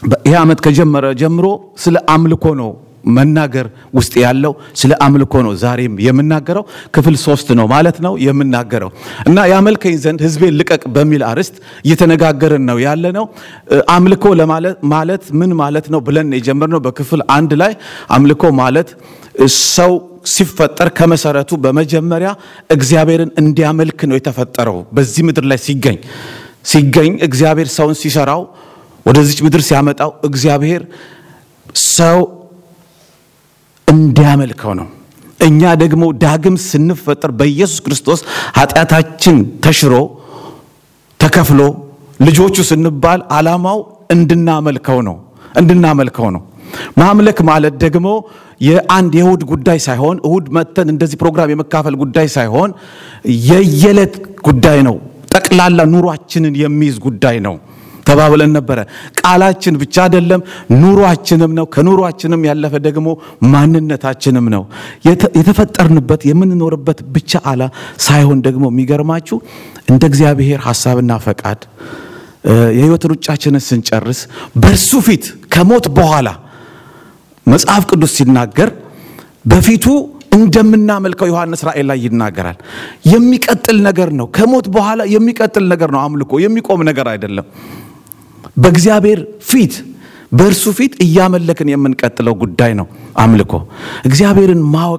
ይህ ዓመት ከጀመረ ጀምሮ ስለ አምልኮ ነው መናገር ውስጥ ያለው ስለ አምልኮ ነው ዛሬም የምናገረው ክፍል ሶስት ነው ማለት ነው የምናገረው እና ያመልከኝ ዘንድ ህዝቤን ልቀቅ በሚል አርዕስት እየተነጋገርን ነው ያለ ነው አምልኮ ማለት ምን ማለት ነው ብለን የጀመርነው በክፍል አንድ ላይ አምልኮ ማለት ሰው ሲፈጠር ከመሰረቱ በመጀመሪያ እግዚአብሔርን እንዲያመልክ ነው የተፈጠረው በዚህ ምድር ላይ ሲገኝ ሲገኝ እግዚአብሔር ሰውን ሲሰራው ወደዚች ምድር ሲያመጣው እግዚአብሔር ሰው እንዲያመልከው ነው እኛ ደግሞ ዳግም ስንፈጠር በኢየሱስ ክርስቶስ ኃጢአታችን ተሽሮ ተከፍሎ ልጆቹ ስንባል ዓላማው እንድናመልከው ነው እንድናመልከው ነው ማምለክ ማለት ደግሞ የአንድ የእሁድ ጉዳይ ሳይሆን እሁድ መተን እንደዚህ ፕሮግራም የመካፈል ጉዳይ ሳይሆን የየዕለት ጉዳይ ነው ጠቅላላ ኑሯችንን የሚይዝ ጉዳይ ነው ተባብለን ነበረ ቃላችን ብቻ አይደለም ኑሯችንም ነው ከኑሯችንም ያለፈ ደግሞ ማንነታችንም ነው የተፈጠርንበት የምንኖርበት ብቻ አላ ሳይሆን ደግሞ የሚገርማችሁ እንደ እግዚአብሔር ሀሳብና ፈቃድ የህይወት ሩጫችንን ስንጨርስ በእርሱ ፊት ከሞት በኋላ መጽሐፍ ቅዱስ ሲናገር በፊቱ እንደምናመልከው ዮሐንስ ራእይ ላይ ይናገራል የሚቀጥል ነገር ነው ከሞት በኋላ የሚቀጥል ነገር ነው አምልኮ የሚቆም ነገር አይደለም በእግዚአብሔር ፊት በእርሱ ፊት እያመለክን የምንቀጥለው ጉዳይ ነው አምልኮ እግዚአብሔርን ማወቅ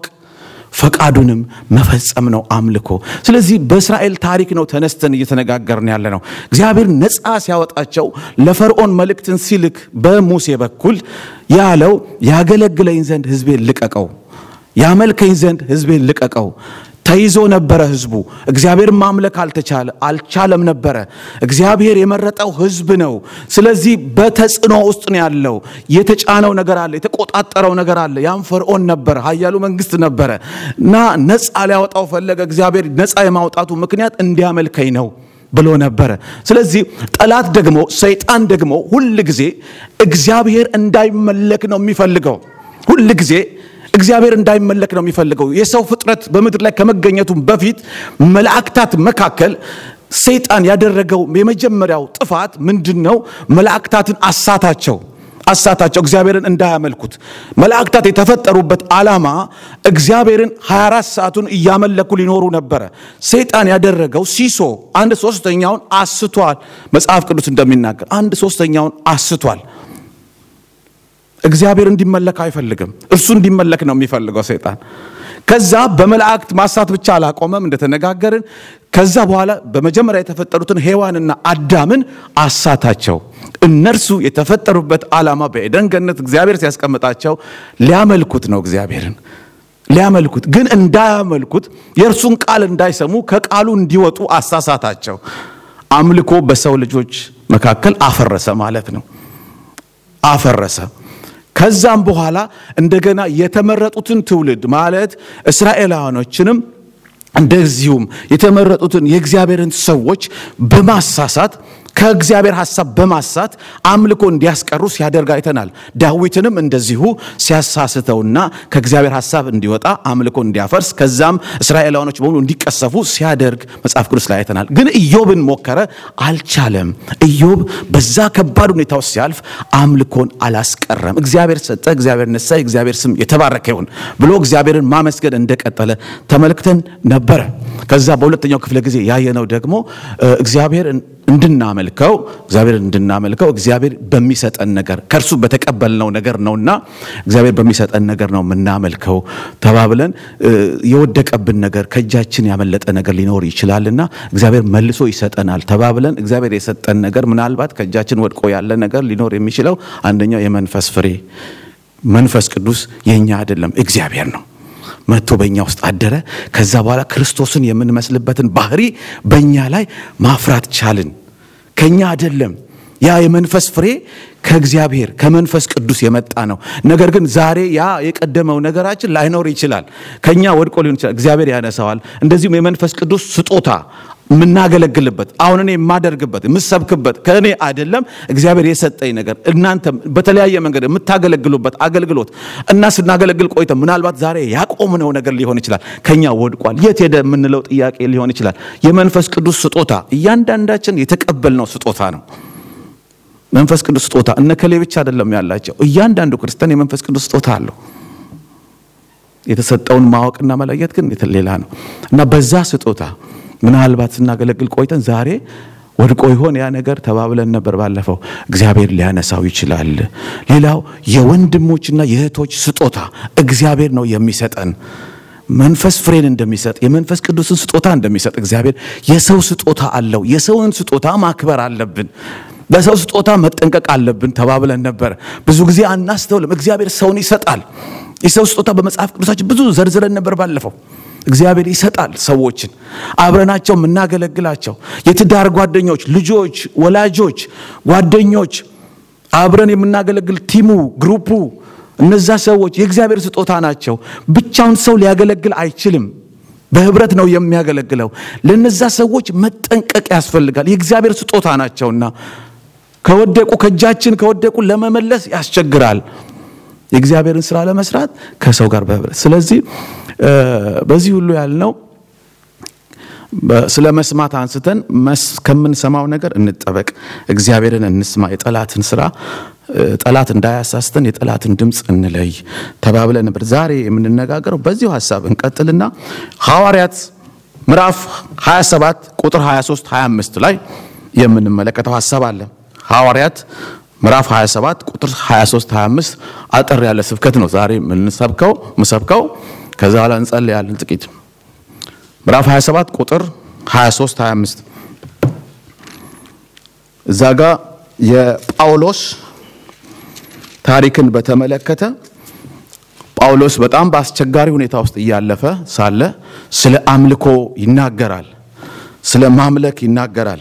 ፈቃዱንም መፈጸም ነው አምልኮ ስለዚህ በእስራኤል ታሪክ ነው ተነስተን እየተነጋገርን ያለ ነው እግዚአብሔር ነፃ ሲያወጣቸው ለፈርዖን መልእክትን ሲልክ በሙሴ በኩል ያለው ያገለግለኝ ዘንድ ህዝቤን ልቀቀው ያመልከኝ ዘንድ ህዝቤን ልቀቀው ተይዞ ነበረ ህዝቡ እግዚአብሔር ማምለክ አልተቻለ አልቻለም ነበረ እግዚአብሔር የመረጠው ህዝብ ነው ስለዚህ በተጽዕኖ ውስጥ ነው ያለው የተጫነው ነገር አለ የተቆጣጠረው ነገር አለ ያም ፈርዖን ነበረ ሀያሉ መንግስት ነበረ እና ነፃ ሊያወጣው ፈለገ እግዚአብሔር ነፃ የማውጣቱ ምክንያት እንዲያመልከኝ ነው ብሎ ነበረ ስለዚህ ጠላት ደግሞ ሰይጣን ደግሞ ሁል ጊዜ እግዚአብሔር እንዳይመለክ ነው የሚፈልገው ሁል ጊዜ እግዚአብሔር እንዳይመለክ ነው የሚፈልገው የሰው ፍጥረት በምድር ላይ ከመገኘቱ በፊት መላእክታት መካከል ሰይጣን ያደረገው የመጀመሪያው ጥፋት ምንድን ነው መላእክታትን አሳታቸው አሳታቸው እግዚአብሔርን እንዳያመልኩት መላእክታት የተፈጠሩበት ዓላማ እግዚአብሔርን 24 ሰዓቱን እያመለኩ ሊኖሩ ነበረ ሰይጣን ያደረገው ሲሶ አንድ ሶስተኛውን አስቷል መጽሐፍ ቅዱስ እንደሚናገር አንድ ሶስተኛውን አስቷል እግዚአብሔር እንዲመለክ አይፈልግም እርሱ እንዲመለክ ነው የሚፈልገው ሰይጣን ከዛ በመላእክት ማሳት ብቻ አላቆመም እንደተነጋገርን ከዛ በኋላ በመጀመሪያ የተፈጠሩትን ሔዋንና አዳምን አሳታቸው እነርሱ የተፈጠሩበት ዓላማ በኤደን ገነት እግዚአብሔር ሲያስቀምጣቸው ሊያመልኩት ነው እግዚአብሔርን ሊያመልኩት ግን እንዳያመልኩት የእርሱን ቃል እንዳይሰሙ ከቃሉ እንዲወጡ አሳሳታቸው አምልኮ በሰው ልጆች መካከል አፈረሰ ማለት ነው አፈረሰ ከዛም በኋላ እንደገና የተመረጡትን ትውልድ ማለት እስራኤላውያኖችንም እንደዚሁም የተመረጡትን የእግዚአብሔርን ሰዎች በማሳሳት ከእግዚአብሔር ሐሳብ በማሳት አምልኮ እንዲያስቀሩ ሲያደርግ አይተናል ዳዊትንም እንደዚሁ ሲያሳስተውና ከእግዚአብሔር ሐሳብ እንዲወጣ አምልኮ እንዲያፈርስ ከዛም እስራኤላውያኖች በሙሉ እንዲቀሰፉ ሲያደርግ መጽሐፍ ቅዱስ ላይ አይተናል ግን ኢዮብን ሞከረ አልቻለም ኢዮብ በዛ ከባድ ሁኔታ ውስጥ ሲያልፍ አምልኮን አላስቀረም እግዚአብሔር ሰጠ እግዚአብሔር ነሳ እግዚአብሔር ስም የተባረከ ይሁን ብሎ እግዚአብሔርን ማመስገን እንደቀጠለ ተመልክተን ነበረ ከዛ በሁለተኛው ክፍለ ጊዜ ያየነው ደግሞ እግዚአብሔር እንድናመልከው እግዚአብሔር እንድናመልከው እግዚአብሔር በሚሰጠን ነገር ከእርሱ በተቀበልነው ነገር ነውና እግዚአብሔር በሚሰጠን ነገር ነው የምናመልከው ተባብለን የወደቀብን ነገር ከእጃችን ያመለጠ ነገር ሊኖር ይችላልና እግዚአብሔር መልሶ ይሰጠናል ተባብለን እግዚአብሔር የሰጠን ነገር ምናልባት ከእጃችን ወድቆ ያለ ነገር ሊኖር የሚችለው አንደኛው የመንፈስ ፍሬ መንፈስ ቅዱስ የኛ አይደለም እግዚአብሔር ነው መጥቶ በእኛ ውስጥ አደረ ከዛ በኋላ ክርስቶስን የምንመስልበትን ባህሪ በእኛ ላይ ማፍራት ቻልን ከኛ አይደለም ያ የመንፈስ ፍሬ ከእግዚአብሔር ከመንፈስ ቅዱስ የመጣ ነው ነገር ግን ዛሬ ያ የቀደመው ነገራችን ላይኖር ይችላል ከኛ ወድቆ ሊሆን ይችላል እግዚአብሔር ያነሳዋል እንደዚሁም የመንፈስ ቅዱስ ስጦታ የምናገለግልበት አሁን እኔ የማደርግበት የምሰብክበት ከእኔ አይደለም እግዚአብሔር የሰጠኝ ነገር እናንተም በተለያየ መንገድ የምታገለግሉበት አገልግሎት እና ስናገለግል ቆይተ ምናልባት ዛሬ ያቆምነው ነገር ሊሆን ይችላል ከኛ ወድቋል የት ሄደ የምንለው ጥያቄ ሊሆን ይችላል የመንፈስ ቅዱስ ስጦታ እያንዳንዳችን የተቀበልነው ስጦታ ነው መንፈስ ቅዱስ ስጦታ እነ ከሌ ብቻ አይደለም ያላቸው። እያንዳንዱ ክርስቲያን የመንፈስ ቅዱስ ስጦታ አለው። የተሰጠውን ማወቅና መለየት ግን ሌላ ነው እና በዛ ስጦታ ምናልባት ስናገለግል ቆይተን ዛሬ ወድቆ ይሆን ያ ነገር ተባብለን ነበር ባለፈው። እግዚአብሔር ሊያነሳው ይችላል። ሌላው የወንድሞችና የእህቶች ስጦታ እግዚአብሔር ነው የሚሰጠን። መንፈስ ፍሬን እንደሚሰጥ የመንፈስ ቅዱስን ስጦታ እንደሚሰጥ እግዚአብሔር የሰው ስጦታ አለው። የሰውን ስጦታ ማክበር አለብን። ለሰው ስጦታ መጠንቀቅ አለብን ተባብለን ነበር። ብዙ ጊዜ አናስተውልም። እግዚአብሔር ሰውን ይሰጣል። የሰው ስጦታ በመጽሐፍ ቅዱሳችን ብዙ ዘርዝረን ነበር ባለፈው። እግዚአብሔር ይሰጣል ሰዎችን አብረናቸው የምናገለግላቸው የትዳር ጓደኞች፣ ልጆች፣ ወላጆች፣ ጓደኞች አብረን የምናገለግል ቲሙ፣ ግሩፑ እነዛ ሰዎች የእግዚአብሔር ስጦታ ናቸው። ብቻውን ሰው ሊያገለግል አይችልም። በህብረት ነው የሚያገለግለው። ለነዛ ሰዎች መጠንቀቅ ያስፈልጋል። የእግዚአብሔር ስጦታ ናቸውና ከወደቁ ከእጃችን ከወደቁ ለመመለስ ያስቸግራል። የእግዚአብሔርን ስራ ለመስራት ከሰው ጋር በህብረት ስለዚህ በዚህ ሁሉ ያልነው ስለ መስማት አንስተን ከምንሰማው ነገር እንጠበቅ፣ እግዚአብሔርን እንስማ፣ የጠላትን ስራ ጠላት እንዳያሳስተን የጠላትን ድምፅ እንለይ ተባብለን ነበር። ዛሬ የምንነጋገረው በዚሁ ሀሳብ እንቀጥልና ሐዋርያት ምዕራፍ 27 ቁጥር 23 25 ላይ የምንመለከተው ሀሳብ አለ። ሐዋርያት ምዕራፍ 27 ቁጥር 23 25 አጠር ያለ ስብከት ነው ዛሬ የምንሰብከው ምሰብከው ከዛ በኋላ እንጸልያለን ጥቂት ምዕራፍ 27 ቁጥር 23 25 እዛ ጋ የጳውሎስ ታሪክን በተመለከተ ጳውሎስ በጣም በአስቸጋሪ ሁኔታ ውስጥ እያለፈ ሳለ ስለ አምልኮ ይናገራል፣ ስለ ማምለክ ይናገራል።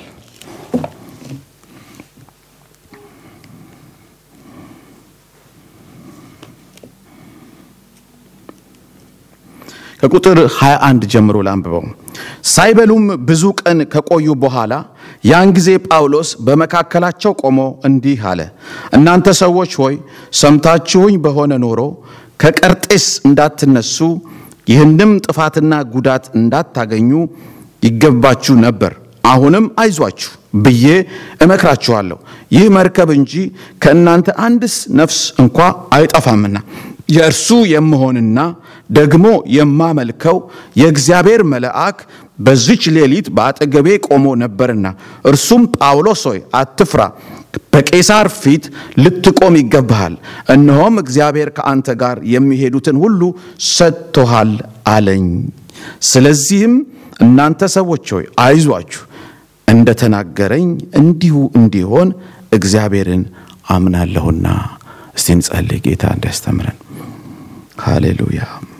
ከቁጥር 21 ጀምሮ ላንብበው። ሳይበሉም ብዙ ቀን ከቆዩ በኋላ ያን ጊዜ ጳውሎስ በመካከላቸው ቆሞ እንዲህ አለ፣ እናንተ ሰዎች ሆይ ሰምታችሁኝ በሆነ ኖሮ ከቀርጤስ እንዳትነሱ ይህንም ጥፋትና ጉዳት እንዳታገኙ ይገባችሁ ነበር። አሁንም አይዟችሁ ብዬ እመክራችኋለሁ። ይህ መርከብ እንጂ ከእናንተ አንድስ ነፍስ እንኳ አይጠፋምና የእርሱ የምሆንና ደግሞ የማመልከው የእግዚአብሔር መልአክ በዚች ሌሊት በአጠገቤ ቆሞ ነበርና እርሱም ጳውሎስ ሆይ አትፍራ፣ በቄሳር ፊት ልትቆም ይገባሃል። እነሆም እግዚአብሔር ከአንተ ጋር የሚሄዱትን ሁሉ ሰጥቶሃል አለኝ። ስለዚህም እናንተ ሰዎች ሆይ አይዟችሁ፣ እንደተናገረኝ እንዲሁ እንዲሆን እግዚአብሔርን አምናለሁና። እስቲ እንጸልይ፣ ጌታ እንዲያስተምረን። ሃሌሉያ።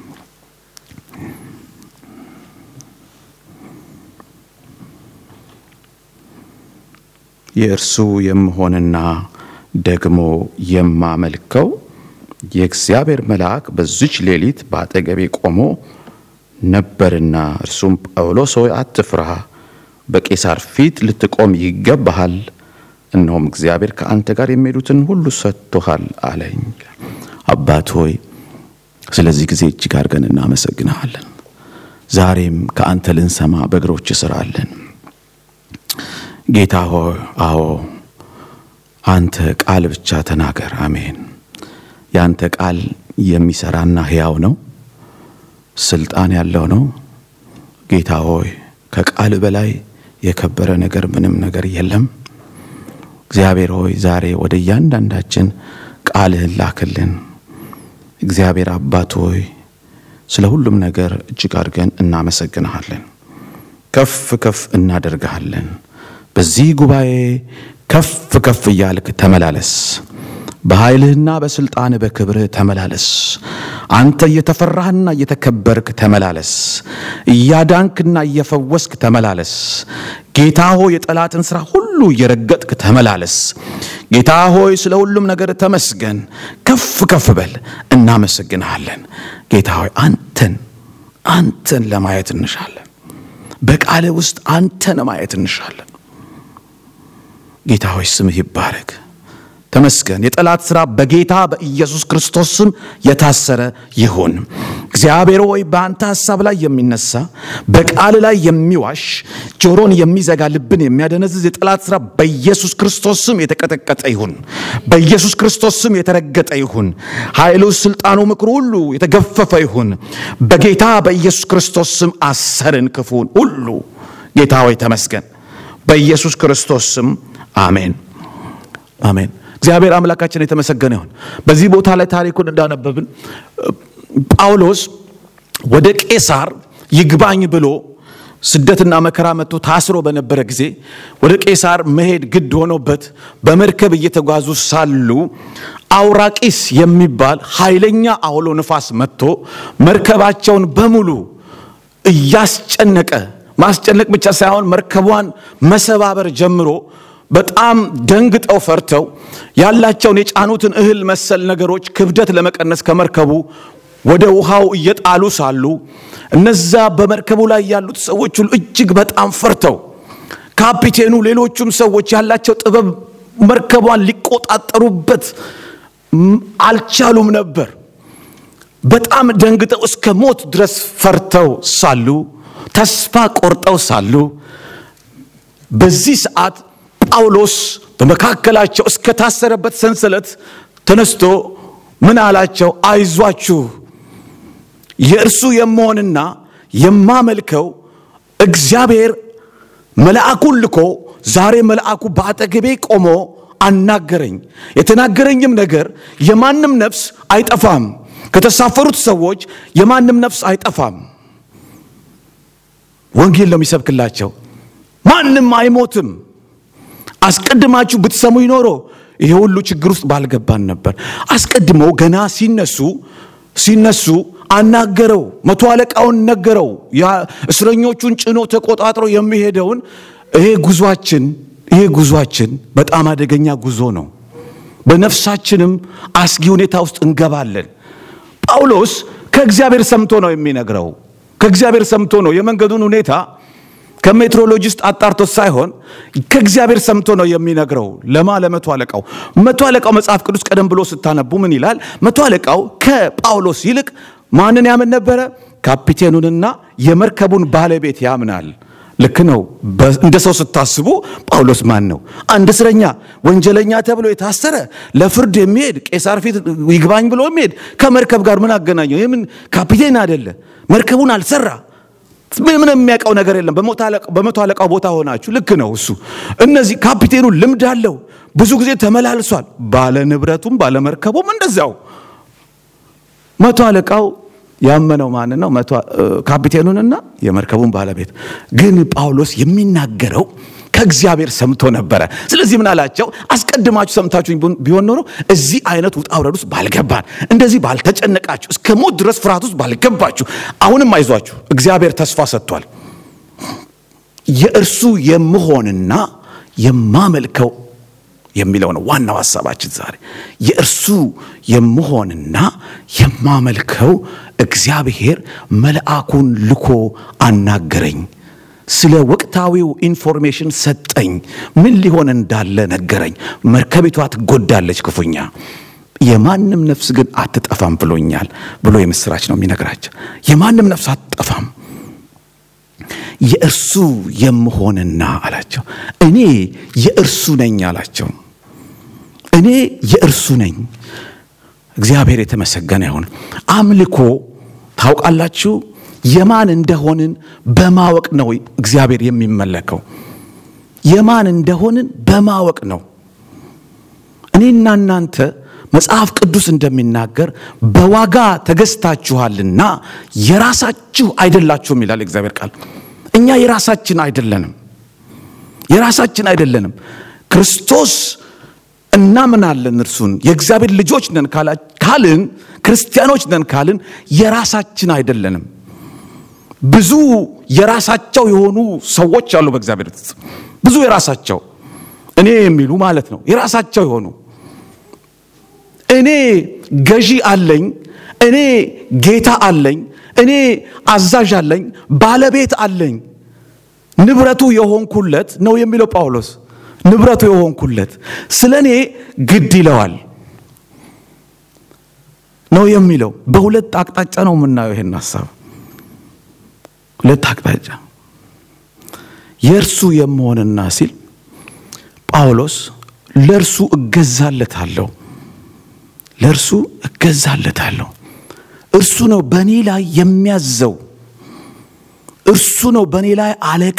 የእርሱ የምሆንና ደግሞ የማመልከው የእግዚአብሔር መልአክ በዚች ሌሊት በአጠገቤ ቆሞ ነበርና እርሱም ጳውሎስ ሆይ አትፍራ፣ በቄሳር ፊት ልትቆም ይገባሃል። እነሆም እግዚአብሔር ከአንተ ጋር የሚሄዱትን ሁሉ ሰጥቶሃል አለኝ። አባት ሆይ ስለዚህ ጊዜ እጅግ አድርገን እናመሰግንሃለን። ዛሬም ከአንተ ልንሰማ በእግሮች ስር አለን። ጌታ ሆይ አዎ አንተ ቃል ብቻ ተናገር። አሜን። የአንተ ቃል የሚሰራና ሕያው ነው፣ ስልጣን ያለው ነው። ጌታ ሆይ ከቃል በላይ የከበረ ነገር ምንም ነገር የለም። እግዚአብሔር ሆይ ዛሬ ወደ እያንዳንዳችን ቃልህን ላክልን። እግዚአብሔር አባት ሆይ ስለ ሁሉም ነገር እጅግ አድርገን እናመሰግንሃለን፣ ከፍ ከፍ እናደርግሃለን። በዚህ ጉባኤ ከፍ ከፍ እያልክ ተመላለስ። በኃይልህና በስልጣንህ በክብርህ ተመላለስ። አንተ እየተፈራህና እየተከበርክ ተመላለስ። እያዳንክና እየፈወስክ ተመላለስ። ጌታ ሆይ የጠላትን ሥራ ሁሉ እየረገጥክ ተመላለስ። ጌታ ሆይ ስለ ሁሉም ነገር ተመስገን። ከፍ ከፍ በል። እናመሰግንሃለን። ጌታ ሆይ አንተን አንተን ለማየት እንሻለን። በቃልህ ውስጥ አንተን ማየት እንሻለን። ጌታ ሆይ ስምህ ይባረክ። ተመስገን። የጠላት ሥራ በጌታ በኢየሱስ ክርስቶስ ስም የታሰረ ይሁን። እግዚአብሔር ሆይ በአንተ ሐሳብ ላይ የሚነሳ በቃል ላይ የሚዋሽ ጆሮን የሚዘጋ ልብን የሚያደነዝዝ የጠላት ሥራ በኢየሱስ ክርስቶስ ስም የተቀጠቀጠ ይሁን። በኢየሱስ ክርስቶስ ስም የተረገጠ ይሁን። ኃይሉ፣ ስልጣኑ፣ ምክሩ ሁሉ የተገፈፈ ይሁን። በጌታ በኢየሱስ ክርስቶስ ስም አሰርን ክፉን ሁሉ። ጌታ ሆይ ተመስገን። በኢየሱስ ክርስቶስ ስም አሜን፣ አሜን። እግዚአብሔር አምላካችን የተመሰገነ ይሁን። በዚህ ቦታ ላይ ታሪኩን እንዳነበብን ጳውሎስ ወደ ቄሳር ይግባኝ ብሎ ስደትና መከራ መጥቶ ታስሮ በነበረ ጊዜ ወደ ቄሳር መሄድ ግድ ሆኖበት በመርከብ እየተጓዙ ሳሉ አውራቂስ የሚባል ኃይለኛ አውሎ ንፋስ መጥቶ መርከባቸውን በሙሉ እያስጨነቀ ማስጨነቅ ብቻ ሳይሆን መርከቧን መሰባበር ጀምሮ በጣም ደንግጠው ፈርተው ያላቸውን የጫኑትን እህል መሰል ነገሮች ክብደት ለመቀነስ ከመርከቡ ወደ ውሃው እየጣሉ ሳሉ እነዛ በመርከቡ ላይ ያሉት ሰዎች ሁሉ እጅግ በጣም ፈርተው ካፒቴኑ፣ ሌሎቹም ሰዎች ያላቸው ጥበብ መርከቧን ሊቆጣጠሩበት አልቻሉም ነበር። በጣም ደንግጠው እስከ ሞት ድረስ ፈርተው ሳሉ ተስፋ ቆርጠው ሳሉ በዚህ ሰዓት ጳውሎስ በመካከላቸው እስከ ታሰረበት ሰንሰለት ተነስቶ ምን አላቸው? አይዟችሁ የእርሱ የመሆንና የማመልከው እግዚአብሔር መልአኩን ልኮ ዛሬ መልአኩ በአጠገቤ ቆሞ አናገረኝ። የተናገረኝም ነገር የማንም ነፍስ አይጠፋም። ከተሳፈሩት ሰዎች የማንም ነፍስ አይጠፋም። ወንጌል ነው የሚሰብክላቸው። ማንም አይሞትም። አስቀድማችሁ ብትሰሙ ይኖሮ ይሄ ሁሉ ችግር ውስጥ ባልገባን ነበር። አስቀድመው ገና ሲነሱ ሲነሱ አናገረው። መቶ አለቃውን ነገረው። እስረኞቹን ጭኖ ተቆጣጥሮ የሚሄደውን ይሄ ጉዟችን ይሄ ጉዟችን በጣም አደገኛ ጉዞ ነው። በነፍሳችንም አስጊ ሁኔታ ውስጥ እንገባለን። ጳውሎስ ከእግዚአብሔር ሰምቶ ነው የሚነግረው። ከእግዚአብሔር ሰምቶ ነው የመንገዱን ሁኔታ ከሜትሮሎጂስት አጣርቶ ሳይሆን ከእግዚአብሔር ሰምቶ ነው የሚነግረው። ለማ ለመቶ አለቃው መቶ አለቃው መጽሐፍ ቅዱስ ቀደም ብሎ ስታነቡ ምን ይላል? መቶ አለቃው ከጳውሎስ ይልቅ ማንን ያምን ነበረ? ካፒቴኑንና የመርከቡን ባለቤት ያምናል። ልክ ነው። እንደ ሰው ስታስቡ ጳውሎስ ማን ነው? አንድ እስረኛ ወንጀለኛ ተብሎ የታሰረ ለፍርድ የሚሄድ ቄሳር ፊት ይግባኝ ብሎ የሚሄድ ከመርከብ ጋር ምን አገናኘው? የምን ካፒቴን አይደለ? መርከቡን አልሰራ ምን የሚያውቀው ነገር የለም። በመቶ አለቃው ቦታ ሆናችሁ ልክ ነው እሱ። እነዚህ ካፒቴኑ ልምድ አለው፣ ብዙ ጊዜ ተመላልሷል። ባለ ንብረቱም ባለ መርከቡም እንደዚያው። መቶ አለቃው ያመነው ማን ነው? ካፒቴኑንና የመርከቡን ባለቤት። ግን ጳውሎስ የሚናገረው ከእግዚአብሔር ሰምቶ ነበረ። ስለዚህ ምን አላቸው? አስቀድማችሁ ሰምታችሁ ቢሆን ኖሮ እዚህ አይነት ውጣ ውረድ ውስጥ ባልገባን፣ እንደዚህ ባልተጨነቃችሁ፣ እስከ ሞት ድረስ ፍርሃት ውስጥ ባልገባችሁ። አሁንም አይዟችሁ፣ እግዚአብሔር ተስፋ ሰጥቷል። የእርሱ የምሆንና የማመልከው የሚለው ነው ዋናው ሀሳባችን ዛሬ። የእርሱ የምሆንና የማመልከው እግዚአብሔር መልአኩን ልኮ አናገረኝ። ስለ ወቅታዊው ኢንፎርሜሽን ሰጠኝ። ምን ሊሆን እንዳለ ነገረኝ። መርከቢቷ ትጎዳለች ክፉኛ፣ የማንም ነፍስ ግን አትጠፋም ብሎኛል ብሎ የምስራች ነው የሚነግራቸው። የማንም ነፍስ አትጠፋም የእርሱ የምሆንና አላቸው። እኔ የእርሱ ነኝ አላቸው። እኔ የእርሱ ነኝ። እግዚአብሔር የተመሰገነ ይሁን። አምልኮ ታውቃላችሁ የማን እንደሆንን በማወቅ ነው እግዚአብሔር የሚመለከው። የማን እንደሆንን በማወቅ ነው። እኔና እናንተ መጽሐፍ ቅዱስ እንደሚናገር በዋጋ ተገዝታችኋልና የራሳችሁ አይደላችሁም ይላል እግዚአብሔር ቃል። እኛ የራሳችን አይደለንም፣ የራሳችን አይደለንም። ክርስቶስ እናምናለን፣ እርሱን የእግዚአብሔር ልጆች ነን ካልን፣ ክርስቲያኖች ነን ካልን የራሳችን አይደለንም። ብዙ የራሳቸው የሆኑ ሰዎች አሉ በእግዚአብሔር ውስጥ ብዙ የራሳቸው እኔ የሚሉ ማለት ነው። የራሳቸው የሆኑ እኔ ገዢ አለኝ፣ እኔ ጌታ አለኝ፣ እኔ አዛዥ አለኝ፣ ባለቤት አለኝ፣ ንብረቱ የሆንኩለት ነው የሚለው ጳውሎስ። ንብረቱ የሆንኩለት ስለ እኔ ግድ ይለዋል ነው የሚለው። በሁለት አቅጣጫ ነው የምናየው ይሄን ሀሳብ፣ ሁለት አቅጣጫ የእርሱ የመሆንና ሲል ጳውሎስ ለእርሱ እገዛለታለሁ፣ ለእርሱ እገዛለታለሁ። እርሱ ነው በእኔ ላይ የሚያዘው፣ እርሱ ነው በእኔ ላይ አለቃ።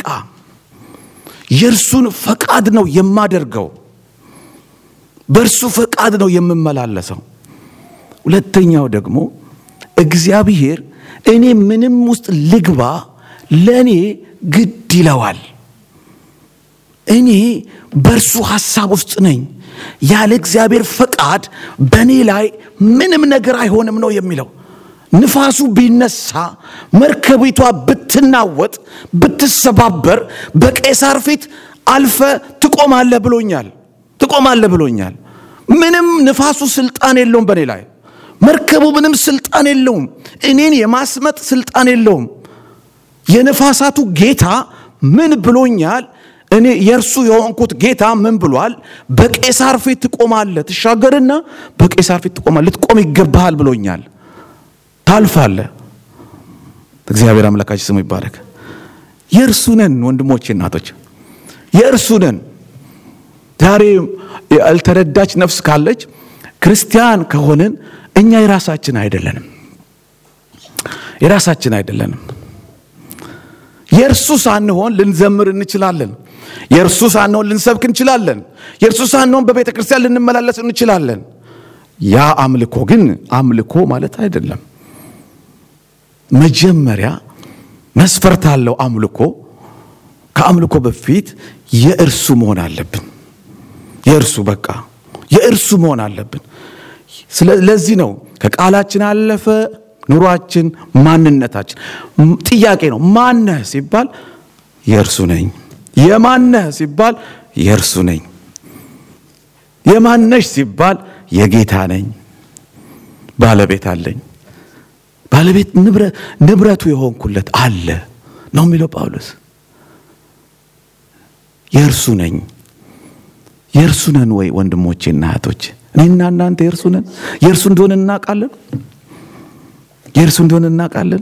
የእርሱን ፈቃድ ነው የማደርገው፣ በእርሱ ፈቃድ ነው የምመላለሰው። ሁለተኛው ደግሞ እግዚአብሔር እኔ ምንም ውስጥ ልግባ ለእኔ ግድ ይለዋል። እኔ በእርሱ ሐሳብ ውስጥ ነኝ። ያለ እግዚአብሔር ፈቃድ በእኔ ላይ ምንም ነገር አይሆንም ነው የሚለው። ንፋሱ ቢነሳ መርከቢቷ ብትናወጥ ብትሰባበር በቄሳር ፊት አልፈ ትቆማለህ ብሎኛል። ትቆማለህ ብሎኛል። ምንም ንፋሱ ስልጣን የለውም በእኔ ላይ። መርከቡ ምንም ስልጣን የለውም። እኔን የማስመጥ ስልጣን የለውም። የነፋሳቱ ጌታ ምን ብሎኛል? እኔ የእርሱ የሆንኩት ጌታ ምን ብሏል? በቄሳር ፊት ትቆማለህ፣ ትሻገርና በቄሳር ፊት ትቆማለህ፣ ልትቆም ይገባሃል ብሎኛል። ታልፋለህ። እግዚአብሔር አምላካችን ስሙ ይባረክ። የእርሱ ነን ወንድሞቼ፣ እናቶች፣ የእርሱ ነን። ዛሬ ያልተረዳች ነፍስ ካለች ክርስቲያን ከሆንን እኛ የራሳችን አይደለንም፣ የራሳችን አይደለንም። የእርሱ ሳንሆን ልንዘምር እንችላለን። የእርሱ ሳንሆን ልንሰብክ እንችላለን። የእርሱ ሳንሆን በቤተ ክርስቲያን ልንመላለስ እንችላለን። ያ አምልኮ ግን አምልኮ ማለት አይደለም። መጀመሪያ መስፈርት አለው አምልኮ። ከአምልኮ በፊት የእርሱ መሆን አለብን። የእርሱ በቃ የእርሱ መሆን አለብን። ስለዚህ ነው ከቃላችን አለፈ ኑሯችን፣ ማንነታችን ጥያቄ ነው። ማነህ ሲባል የእርሱ ነኝ። የማነህ ሲባል የእርሱ ነኝ። የማነሽ ሲባል የጌታ ነኝ። ባለቤት አለኝ። ባለቤት ንብረቱ የሆንኩለት አለ ነው የሚለው ጳውሎስ። የእርሱ ነኝ። የእርሱ ነን ወይ ወንድሞቼና እህቶች? እኔና እናንተ የእርሱ ነን። የእርሱ እንደሆነ እናውቃለን። የእርሱ እንደሆነ እናውቃለን።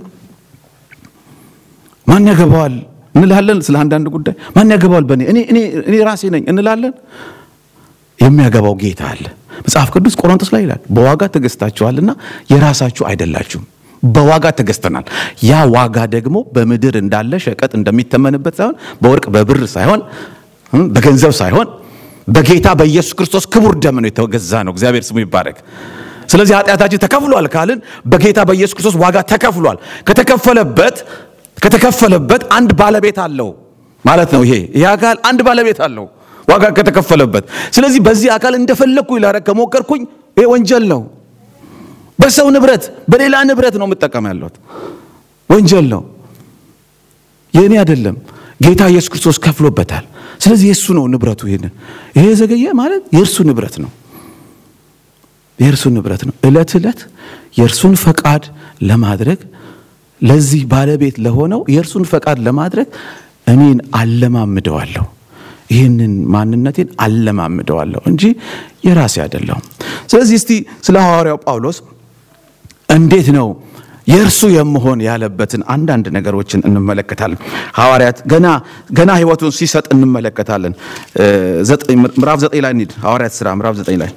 ማን ያገባዋል እንላለን። ስለ አንዳንድ ጉዳይ ማን ያገባዋል በእኔ እኔ ራሴ ነኝ እንላለን። የሚያገባው ጌታ አለ። መጽሐፍ ቅዱስ ቆሮንቶስ ላይ ይላል በዋጋ ተገዝታችኋልና የራሳችሁ አይደላችሁም። በዋጋ ተገዝተናል። ያ ዋጋ ደግሞ በምድር እንዳለ ሸቀጥ እንደሚተመንበት ሳይሆን በወርቅ በብር ሳይሆን በገንዘብ ሳይሆን በጌታ በኢየሱስ ክርስቶስ ክቡር ደም ነው የተገዛ ነው። እግዚአብሔር ስሙ ይባረክ። ስለዚህ ኃጢአታችን ተከፍሏል ካልን በጌታ በኢየሱስ ክርስቶስ ዋጋ ተከፍሏል። ከተከፈለበት ከተከፈለበት አንድ ባለቤት አለው ማለት ነው። ይሄ ይህ አካል አንድ ባለቤት አለው ዋጋ ከተከፈለበት። ስለዚህ በዚህ አካል እንደፈለግኩ ላረግ ከሞከርኩኝ ይሄ ወንጀል ነው። በሰው ንብረት በሌላ ንብረት ነው የምጠቀም ያለሁት ወንጀል ነው። የእኔ አይደለም። ጌታ ኢየሱስ ክርስቶስ ከፍሎበታል። ስለዚህ የእሱ ነው ንብረቱ። ይሄንን ይሄ ዘገየ ማለት የእርሱ ንብረት ነው የእርሱ ንብረት ነው። ዕለት ዕለት የእርሱን ፈቃድ ለማድረግ ለዚህ ባለቤት ለሆነው የእርሱን ፈቃድ ለማድረግ እኔን አለማምደዋለሁ። ይህንን ማንነቴን አለማምደዋለሁ እንጂ የራሴ አይደለሁም። ስለዚህ እስቲ ስለ ሐዋርያው ጳውሎስ እንዴት ነው የእርሱ የመሆን ያለበትን አንዳንድ ነገሮችን እንመለከታለን። ሐዋርያት ገና ገና ሕይወቱን ሲሰጥ እንመለከታለን። ምዕራፍ ዘጠኝ ላይ እንሂድ። ሐዋርያት ሥራ ምዕራፍ ዘጠኝ ላይ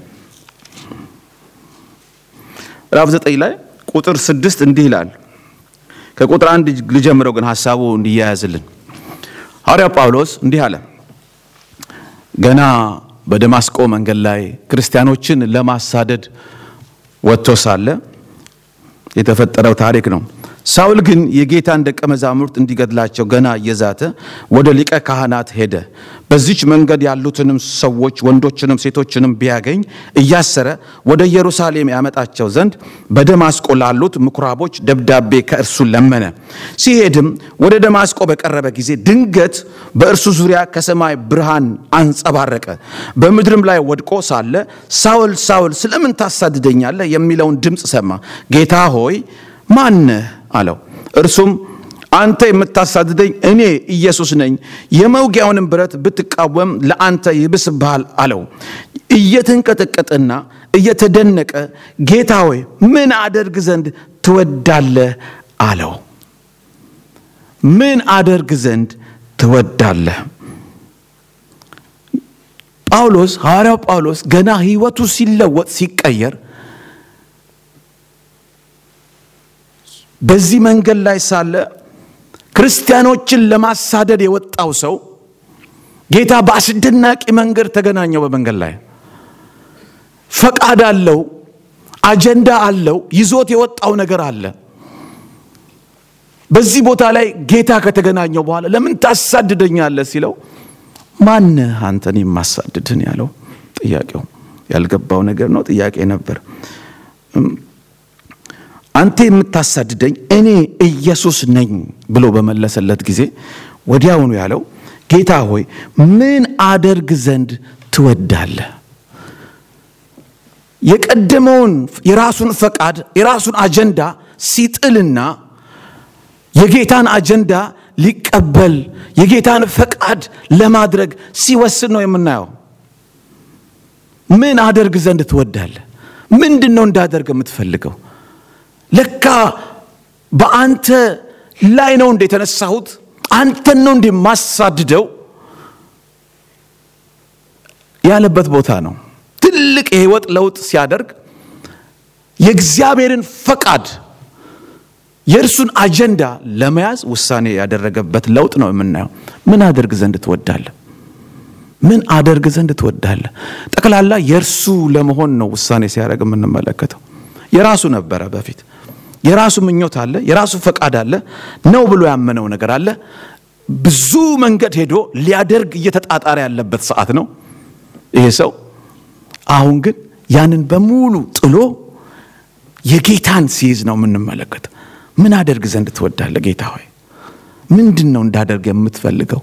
ምዕራፍ ዘጠኝ ላይ ቁጥር ስድስት እንዲህ ይላል። ከቁጥር አንድ ልጀምረው ግን ሀሳቡ እንዲያያዝልን ሐዋርያው ጳውሎስ እንዲህ አለ። ገና በደማስቆ መንገድ ላይ ክርስቲያኖችን ለማሳደድ ወጥቶ ሳለ የተፈጠረው ታሪክ ነው። ሳውል ግን የጌታን ደቀ መዛሙርት እንዲገድላቸው ገና እየዛተ ወደ ሊቀ ካህናት ሄደ። በዚች መንገድ ያሉትንም ሰዎች ወንዶችንም ሴቶችንም ቢያገኝ እያሰረ ወደ ኢየሩሳሌም ያመጣቸው ዘንድ በደማስቆ ላሉት ምኩራቦች ደብዳቤ ከእርሱ ለመነ። ሲሄድም ወደ ደማስቆ በቀረበ ጊዜ ድንገት በእርሱ ዙሪያ ከሰማይ ብርሃን አንጸባረቀ። በምድርም ላይ ወድቆ ሳለ ሳውል ሳውል ስለምን ታሳድደኛለህ? የሚለውን ድምፅ ሰማ። ጌታ ሆይ ማነህ አለው። እርሱም አንተ የምታሳድደኝ እኔ ኢየሱስ ነኝ። የመውጊያውንም ብረት ብትቃወም ለአንተ ይብስብሃል አለው። እየተንቀጠቀጠና እየተደነቀ ጌታ ሆይ ምን አደርግ ዘንድ ትወዳለህ አለው። ምን አደርግ ዘንድ ትወዳለህ? ጳውሎስ ሐዋርያው ጳውሎስ ገና ሕይወቱ ሲለወጥ ሲቀየር በዚህ መንገድ ላይ ሳለ ክርስቲያኖችን ለማሳደድ የወጣው ሰው ጌታ በአስደናቂ መንገድ ተገናኘው። በመንገድ ላይ ፈቃድ አለው፣ አጀንዳ አለው፣ ይዞት የወጣው ነገር አለ። በዚህ ቦታ ላይ ጌታ ከተገናኘው በኋላ ለምን ታሳድደኛለህ ሲለው ማነህ አንተን የማሳድድህን ያለው ጥያቄው ያልገባው ነገር ነው። ጥያቄ ነበር። አንተ የምታሳድደኝ እኔ ኢየሱስ ነኝ ብሎ በመለሰለት ጊዜ ወዲያውኑ ያለው ጌታ ሆይ ምን አደርግ ዘንድ ትወዳለህ? የቀደመውን የራሱን ፈቃድ የራሱን አጀንዳ ሲጥልና የጌታን አጀንዳ ሊቀበል የጌታን ፈቃድ ለማድረግ ሲወስን ነው የምናየው። ምን አደርግ ዘንድ ትወዳለህ? ምንድን ነው እንዳደርግ የምትፈልገው? ለካ በአንተ ላይ ነው እንደ የተነሳሁት አንተን ነው እንደ ማሳድደው ያለበት ቦታ ነው። ትልቅ የህይወት ለውጥ ሲያደርግ የእግዚአብሔርን ፈቃድ የእርሱን አጀንዳ ለመያዝ ውሳኔ ያደረገበት ለውጥ ነው የምናየው። ምን አደርግ ዘንድ ትወዳለህ? ምን አደርግ ዘንድ ትወዳለህ? ጠቅላላ የእርሱ ለመሆን ነው ውሳኔ ሲያደርግ የምንመለከተው። የራሱ ነበረ በፊት የራሱ ምኞት አለ፣ የራሱ ፈቃድ አለ፣ ነው ብሎ ያመነው ነገር አለ። ብዙ መንገድ ሄዶ ሊያደርግ እየተጣጣረ ያለበት ሰዓት ነው ይሄ ሰው። አሁን ግን ያንን በሙሉ ጥሎ የጌታን ሲይዝ ነው የምንመለከት። ምን አደርግ ዘንድ ትወዳለህ ጌታ ሆይ? ምንድን ነው እንዳደርግ የምትፈልገው?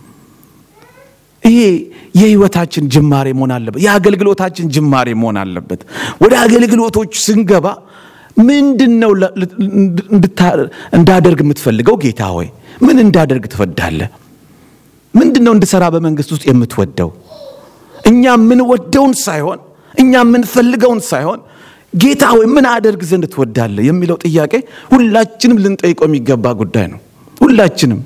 ይሄ የህይወታችን ጅማሬ መሆን አለበት። የአገልግሎታችን ጅማሬ መሆን አለበት። ወደ አገልግሎቶች ስንገባ ምንድን ነው እንዳደርግ የምትፈልገው ጌታ ሆይ? ምን እንዳደርግ ትወዳለህ? ምንድን ነው እንድሰራ በመንግስት ውስጥ የምትወደው? እኛ የምንወደውን ሳይሆን እኛ የምንፈልገውን ሳይሆን ጌታ ሆይ ምን አደርግ ዘንድ ትወዳለህ የሚለው ጥያቄ ሁላችንም ልንጠይቀው የሚገባ ጉዳይ ነው። ሁላችንም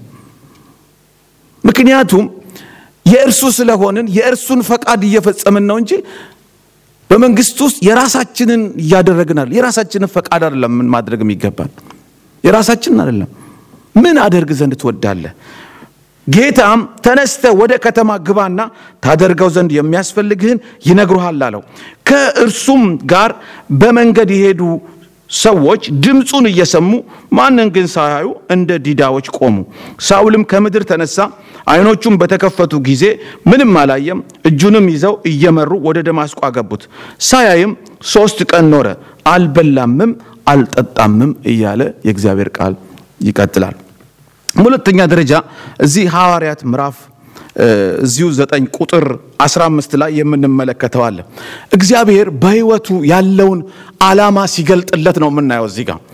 ምክንያቱም የእርሱ ስለሆንን የእርሱን ፈቃድ እየፈጸምን ነው እንጂ በመንግስት ውስጥ የራሳችንን እያደረግናል። የራሳችንን ፈቃድ አይደለም ምን ማድረግ የሚገባን የራሳችንን አይደለም። ምን አደርግ ዘንድ ትወዳለህ? ጌታም ተነስተ ወደ ከተማ ግባና ታደርገው ዘንድ የሚያስፈልግህን ይነግሩሃል አለው። ከእርሱም ጋር በመንገድ የሄዱ ሰዎች ድምፁን እየሰሙ ማንን ግን ሳያዩ እንደ ዲዳዎች ቆሙ። ሳውልም ከምድር ተነሳ፣ ዓይኖቹም በተከፈቱ ጊዜ ምንም አላየም። እጁንም ይዘው እየመሩ ወደ ደማስቆ አገቡት። ሳያይም ሶስት ቀን ኖረ፣ አልበላምም አልጠጣምም እያለ የእግዚአብሔር ቃል ይቀጥላል። በሁለተኛ ደረጃ እዚህ ሐዋርያት ምዕራፍ እዚሁ ዘጠኝ ቁጥር 15 ላይ የምንመለከተው አለ። እግዚአብሔር በሕይወቱ ያለውን ዓላማ ሲገልጥለት ነው የምናየው። እዚህ ጋር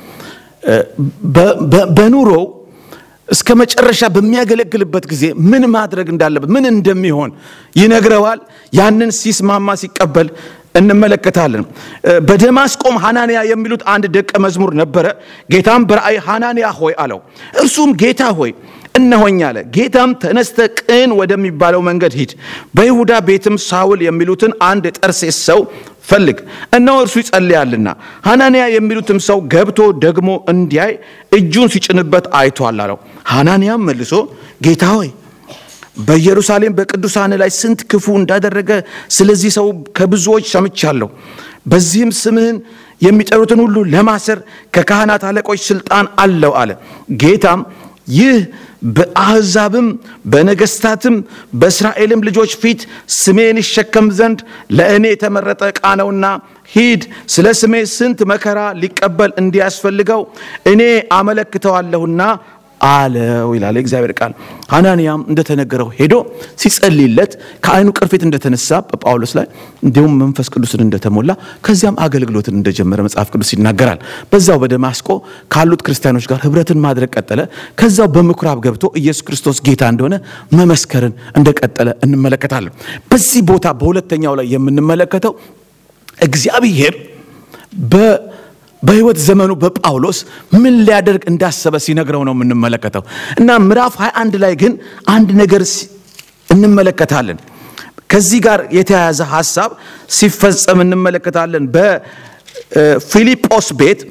በኑሮው እስከ መጨረሻ በሚያገለግልበት ጊዜ ምን ማድረግ እንዳለበት ምን እንደሚሆን ይነግረዋል። ያንን ሲስማማ ሲቀበል እንመለከታለን። በደማስቆም ሐናንያ የሚሉት አንድ ደቀ መዝሙር ነበረ። ጌታም በራእይ ሐናንያ ሆይ አለው። እርሱም ጌታ ሆይ እነሆኝ አለ። ጌታም ተነስተ ቅን ወደሚባለው መንገድ ሂድ፣ በይሁዳ ቤትም ሳውል የሚሉትን አንድ የጠርሴስ ሰው ፈልግ፣ እነሆ እርሱ ይጸልያልና። ሐናንያ የሚሉትም ሰው ገብቶ ደግሞ እንዲያይ እጁን ሲጭንበት አይቷል አለው። ሐናንያም መልሶ ጌታ ሆይ በኢየሩሳሌም በቅዱሳን ላይ ስንት ክፉ እንዳደረገ ስለዚህ ሰው ከብዙዎች ሰምቻለሁ። በዚህም ስምህን የሚጠሩትን ሁሉ ለማሰር ከካህናት አለቆች ስልጣን አለው አለ። ጌታም ይህ በአሕዛብም በነገሥታትም በእስራኤልም ልጆች ፊት ስሜን ይሸከም ዘንድ ለእኔ የተመረጠ ዕቃ ነውና ሂድ፣ ስለ ስሜ ስንት መከራ ሊቀበል እንዲያስፈልገው እኔ አመለክተዋለሁና አለው ይላል የእግዚአብሔር ቃል። ሐናንያም እንደተነገረው ሄዶ ሲጸልይለት ከዓይኑ ቅርፊት እንደተነሳ በጳውሎስ ላይ እንዲሁም መንፈስ ቅዱስን እንደተሞላ ከዚያም አገልግሎትን እንደጀመረ መጽሐፍ ቅዱስ ይናገራል። በዛው በደማስቆ ካሉት ክርስቲያኖች ጋር ህብረትን ማድረግ ቀጠለ። ከዛው በምኩራብ ገብቶ ኢየሱስ ክርስቶስ ጌታ እንደሆነ መመስከርን እንደቀጠለ እንመለከታለን። በዚህ ቦታ በሁለተኛው ላይ የምንመለከተው እግዚአብሔር በህይወት ዘመኑ በጳውሎስ ምን ሊያደርግ እንዳሰበ ሲነግረው ነው የምንመለከተው እና ምዕራፍ 21 ላይ ግን አንድ ነገር እንመለከታለን። ከዚህ ጋር የተያያዘ ሀሳብ ሲፈጸም እንመለከታለን። በፊልጶስ ቤት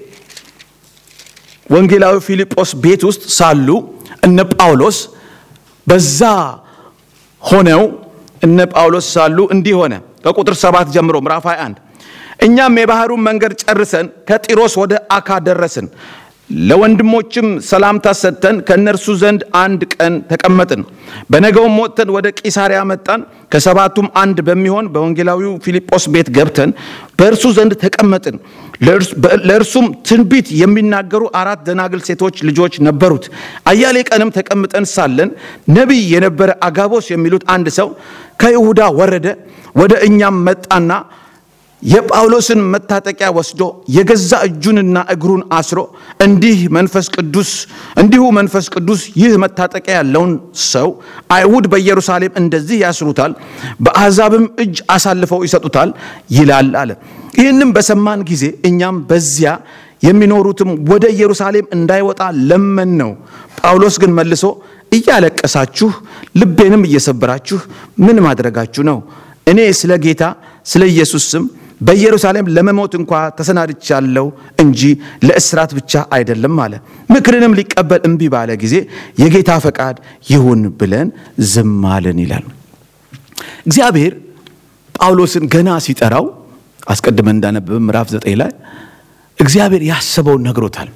ወንጌላዊ ፊልጶስ ቤት ውስጥ ሳሉ እነ ጳውሎስ በዛ ሆነው እነ ጳውሎስ ሳሉ እንዲህ ሆነ። ከቁጥር ሰባት ጀምሮ ምዕራፍ 21 እኛም የባህሩን መንገድ ጨርሰን ከጢሮስ ወደ አካ ደረስን። ለወንድሞችም ሰላምታ ሰጥተን ከእነርሱ ዘንድ አንድ ቀን ተቀመጥን። በነገውም ወጥተን ወደ ቂሳሪያ መጣን። ከሰባቱም አንድ በሚሆን በወንጌላዊው ፊልጶስ ቤት ገብተን በእርሱ ዘንድ ተቀመጥን። ለእርሱም ትንቢት የሚናገሩ አራት ደናግል ሴቶች ልጆች ነበሩት። አያሌ ቀንም ተቀምጠን ሳለን ነቢይ የነበረ አጋቦስ የሚሉት አንድ ሰው ከይሁዳ ወረደ። ወደ እኛም መጣና የጳውሎስን መታጠቂያ ወስዶ የገዛ እጁንና እግሩን አስሮ እንዲህ መንፈስ ቅዱስ እንዲሁ መንፈስ ቅዱስ ይህ መታጠቂያ ያለውን ሰው አይሁድ በኢየሩሳሌም እንደዚህ ያስሩታል፣ በአሕዛብም እጅ አሳልፈው ይሰጡታል ይላል አለ። ይህንም በሰማን ጊዜ እኛም በዚያ የሚኖሩትም ወደ ኢየሩሳሌም እንዳይወጣ ለመን ነው። ጳውሎስ ግን መልሶ እያለቀሳችሁ ልቤንም እየሰበራችሁ ምን ማድረጋችሁ ነው? እኔ ስለ ጌታ ስለ ኢየሱስ ስም በኢየሩሳሌም ለመሞት እንኳ ተሰናድቻለሁ እንጂ ለእስራት ብቻ አይደለም አለ። ምክርንም ሊቀበል እምቢ ባለ ጊዜ የጌታ ፈቃድ ይሁን ብለን ዝም አልን ይላል። እግዚአብሔር ጳውሎስን ገና ሲጠራው አስቀድመን እንዳነበብን ምዕራፍ ዘጠኝ ላይ እግዚአብሔር ያሰበውን ነግሮታል።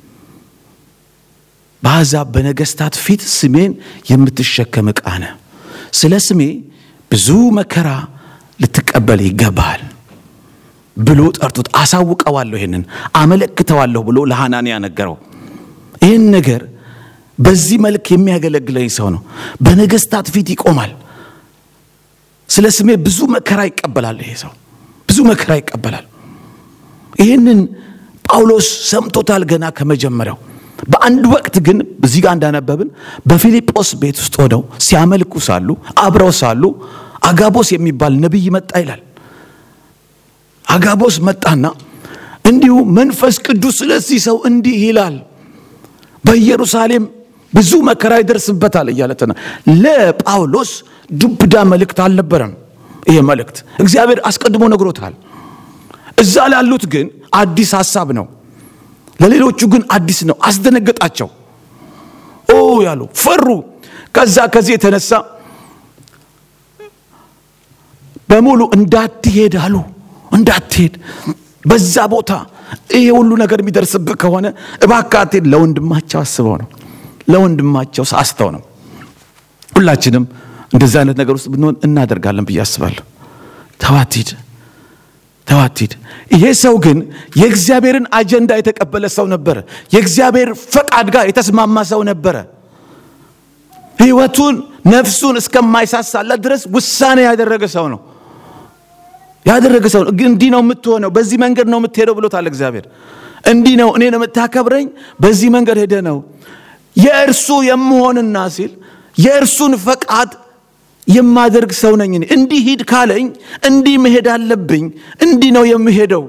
በአሕዛብ በነገሥታት ፊት ስሜን የምትሸከም ዕቃ ነህ፣ ስለ ስሜ ብዙ መከራ ልትቀበል ይገባሃል ብሎ ጠርቶት አሳውቀዋለሁ፣ ይህንን አመለክተዋለሁ ብሎ ለሐናንያ ነገረው። ይህን ነገር በዚህ መልክ የሚያገለግለኝ ሰው ነው። በነገሥታት ፊት ይቆማል። ስለ ስሜ ብዙ መከራ ይቀበላል። ይሄ ሰው ብዙ መከራ ይቀበላል። ይህንን ጳውሎስ ሰምቶታል ገና ከመጀመሪያው። በአንድ ወቅት ግን እዚህ ጋር እንዳነበብን በፊልጶስ ቤት ውስጥ ሆነው ሲያመልኩ ሳሉ አብረው ሳሉ አጋቦስ የሚባል ነቢይ መጣ ይላል። አጋቦስ መጣና እንዲሁ መንፈስ ቅዱስ ስለዚህ ሰው እንዲህ ይላል፣ በኢየሩሳሌም ብዙ መከራ ይደርስበታል እያለትና ለጳውሎስ ዱብዳ መልእክት አልነበረም። ይሄ መልእክት እግዚአብሔር አስቀድሞ ነግሮታል። እዛ ላሉት ግን አዲስ ሀሳብ ነው። ለሌሎቹ ግን አዲስ ነው። አስደነገጣቸው። ኦ ያሉ ፈሩ። ከዛ ከዚህ የተነሳ በሙሉ እንዳትሄድ አሉ። እንዳትሄድ በዛ ቦታ ይሄ ሁሉ ነገር የሚደርስብህ ከሆነ እባክህ አትሄድ። ለወንድማቸው አስበው ነው፣ ለወንድማቸው ሳስተው ነው። ሁላችንም እንደዚህ አይነት ነገር ውስጥ ብንሆን እናደርጋለን ብዬ አስባለሁ። ተዋትሂድ ተዋትሂድ። ይሄ ሰው ግን የእግዚአብሔርን አጀንዳ የተቀበለ ሰው ነበረ። የእግዚአብሔር ፈቃድ ጋር የተስማማ ሰው ነበረ። ሕይወቱን ነፍሱን እስከማይሳሳለት ድረስ ውሳኔ ያደረገ ሰው ነው ያደረገ ሰው ነው። እንዲህ ነው የምትሆነው፣ በዚህ መንገድ ነው የምትሄደው ብሎታል እግዚአብሔር። እንዲህ ነው እኔ ነው የምታከብረኝ፣ በዚህ መንገድ ሄደ ነው የእርሱ የምሆንና ሲል የእርሱን ፈቃድ የማደርግ ሰው ነኝ። እኔ እንዲህ ሂድ ካለኝ እንዲህ መሄድ አለብኝ። እንዲህ ነው የምሄደው።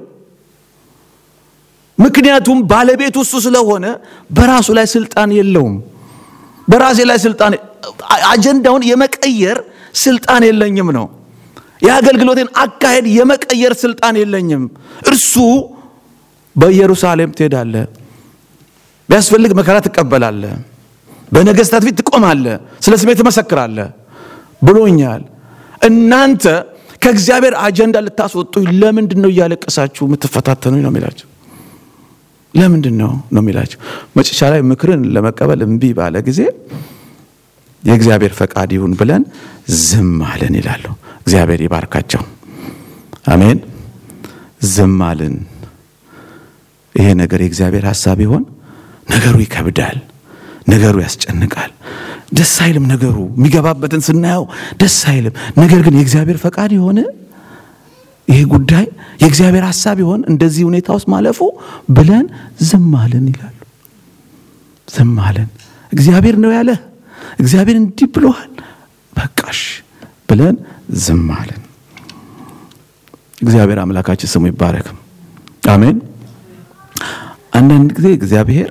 ምክንያቱም ባለቤቱ እሱ ስለሆነ በራሱ ላይ ስልጣን የለውም። በራሴ ላይ ስልጣን አጀንዳውን የመቀየር ስልጣን የለኝም ነው የአገልግሎቴን አካሄድ የመቀየር ስልጣን የለኝም። እርሱ በኢየሩሳሌም ትሄዳለህ፣ ቢያስፈልግ መከራ ትቀበላለህ፣ በነገሥታት ፊት ትቆማለህ፣ ስለ ስሜ ትመሰክራለህ ብሎኛል። እናንተ ከእግዚአብሔር አጀንዳ ልታስወጡኝ ለምንድን ነው እያለቀሳችሁ የምትፈታተኑኝ ነው የሚላቸው። ለምንድን ነው ነው የሚላቸው። መጨረሻ ላይ ምክርን ለመቀበል እምቢ ባለ ጊዜ የእግዚአብሔር ፈቃድ ይሁን ብለን ዝም አለን ይላሉ። እግዚአብሔር ይባርካቸው። አሜን። ዝም አልን። ይሄ ነገር የእግዚአብሔር ሐሳብ ይሆን? ነገሩ ይከብዳል። ነገሩ ያስጨንቃል። ደስ አይልም ነገሩ። የሚገባበትን ስናየው ደስ አይልም። ነገር ግን የእግዚአብሔር ፈቃድ የሆነ ይሄ ጉዳይ የእግዚአብሔር ሐሳብ ይሆን እንደዚህ ሁኔታ ውስጥ ማለፉ ብለን ዝም አለን ይላሉ። ዝም አለን። እግዚአብሔር ነው ያለ፣ እግዚአብሔር እንዲህ ብሎሃል፣ በቃሽ ብለን ዝም አለን። እግዚአብሔር አምላካችን ስሙ ይባረክም። አሜን። አንዳንድ ጊዜ እግዚአብሔር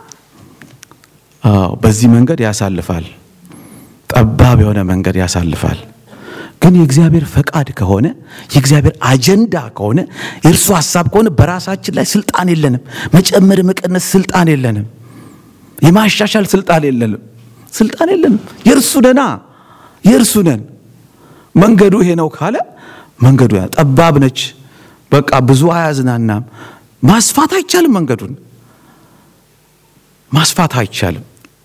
አዎ በዚህ መንገድ ያሳልፋል፣ ጠባብ የሆነ መንገድ ያሳልፋል። ግን የእግዚአብሔር ፈቃድ ከሆነ የእግዚአብሔር አጀንዳ ከሆነ የእርሱ ሐሳብ ከሆነ በራሳችን ላይ ስልጣን የለንም። መጨመር መቀነስ ስልጣን የለንም። የማሻሻል ስልጣን የለንም። ስልጣን የለንም። የእርሱ ነና የእርሱ ነን። መንገዱ ይሄ ነው ካለ መንገዱ ያ ጠባብ ነች፣ በቃ ብዙ አያዝናናም። ማስፋት አይቻልም። መንገዱን ማስፋት አይቻልም።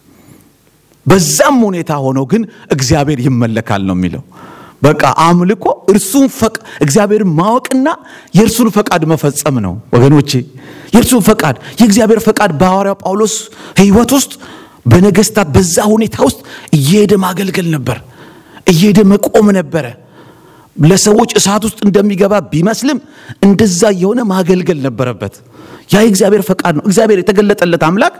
በዛም ሁኔታ ሆኖ ግን እግዚአብሔር ይመለካል ነው የሚለው። በቃ አምልኮ እርሱን ፈቅ እግዚአብሔርን ማወቅና የእርሱን ፈቃድ መፈጸም ነው ወገኖቼ። የእርሱን ፈቃድ የእግዚአብሔር ፈቃድ በሐዋርያው ጳውሎስ ሕይወት ውስጥ በነገስታት በዛ ሁኔታ ውስጥ እየሄደ ማገልገል ነበር፣ እየሄደ መቆም ነበረ። ለሰዎች እሳት ውስጥ እንደሚገባ ቢመስልም እንደዛ የሆነ ማገልገል ነበረበት። ያ የእግዚአብሔር ፈቃድ ነው። እግዚአብሔር የተገለጠለት አምላክ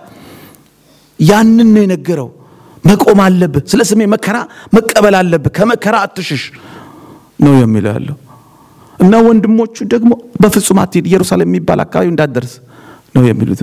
ያንን ነው የነገረው። መቆም አለብህ፣ ስለ ስሜ መከራ መቀበል አለብህ፣ ከመከራ አትሽሽ ነው የሚለው ያለው እና ወንድሞቹ ደግሞ በፍጹም አትሄድ፣ ኢየሩሳሌም የሚባል አካባቢ እንዳትደርስ ነው የሚሉት።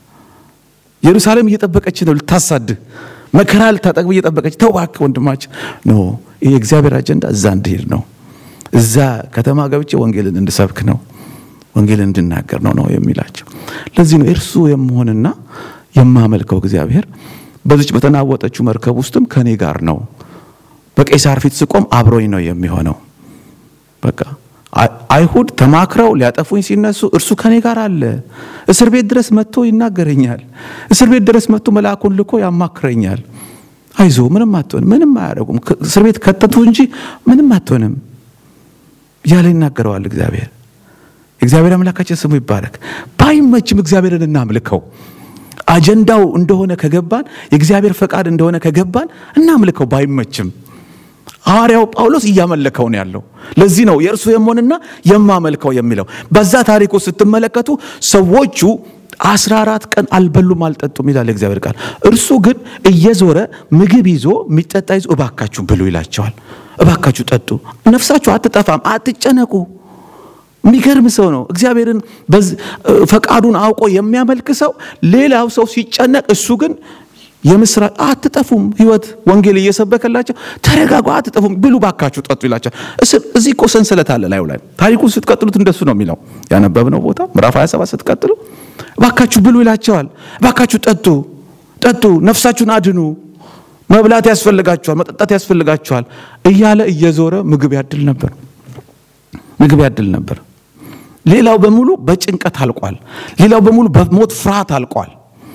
ኢየሩሳሌም እየጠበቀች ነው ልታሳድህ፣ መከራ ልታጠግብ እየጠበቀች ተው እባክህ ወንድማችን ኖ ይህ የእግዚአብሔር አጀንዳ እዛ እንድሄድ ነው እዛ ከተማ ገብቼ ወንጌልን እንድሰብክ ነው ወንጌልን እንድናገር ነው ነው የሚላቸው። ለዚህ ነው እርሱ የምሆንና የማመልከው እግዚአብሔር በዚች በተናወጠችው መርከብ ውስጥም ከኔ ጋር ነው። በቄሳር ፊት ስቆም አብሮኝ ነው የሚሆነው። በቃ አይሁድ ተማክረው ሊያጠፉኝ ሲነሱ እርሱ ከኔ ጋር አለ። እስር ቤት ድረስ መጥቶ ይናገረኛል። እስር ቤት ድረስ መጥቶ መልአኩን ልኮ ያማክረኛል። አይዞ ምንም አትሆንም፣ ምንም አያደርጉም። እስር ቤት ከተቱ እንጂ ምንም አትሆንም እያለ ይናገረዋል እግዚአብሔር። እግዚአብሔር አምላካችን ስሙ ይባረክ። ባይመችም እግዚአብሔርን እናምልከው። አጀንዳው እንደሆነ ከገባን የእግዚአብሔር ፈቃድ እንደሆነ ከገባን እናምልከው። ባይመችም ሐዋርያው ጳውሎስ እያመለከው ነው ያለው። ለዚህ ነው የእርሱ የመሆንና የማመልከው የሚለው። በዛ ታሪኩ ስትመለከቱ ሰዎቹ አስራ አራት ቀን አልበሉም አልጠጡም ይላል የእግዚአብሔር ቃል። እርሱ ግን እየዞረ ምግብ ይዞ የሚጠጣ ይዞ እባካችሁ ብሉ ይላቸዋል። እባካችሁ ጠጡ፣ ነፍሳችሁ አትጠፋም፣ አትጨነቁ። የሚገርም ሰው ነው። እግዚአብሔርን ፈቃዱን አውቆ የሚያመልክ ሰው ሌላው ሰው ሲጨነቅ፣ እሱ ግን የምስራ አትጠፉም፣ ህይወት ወንጌል እየሰበከላቸው ተረጋጉ፣ አትጠፉም፣ ብሉ፣ ባካችሁ ጠጡ ይላቸዋል። እዚህ እኮ ሰንሰለት አለ ላዩ ላይ። ታሪኩን ስትቀጥሉት እንደሱ ነው የሚለው ያነበብነው ቦታ ምዕራፍ 27 ስትቀጥሉ ባካችሁ ብሉ ይላቸዋል። ባካችሁ ጠጡ ጠጡ፣ ነፍሳችሁን አድኑ፣ መብላት ያስፈልጋችኋል፣ መጠጣት ያስፈልጋችኋል እያለ እየዞረ ምግብ ያድል ነበር ምግብ ያድል ነበር። ሌላው በሙሉ በጭንቀት አልቋል። ሌላው በሙሉ በሞት ፍርሃት አልቋል።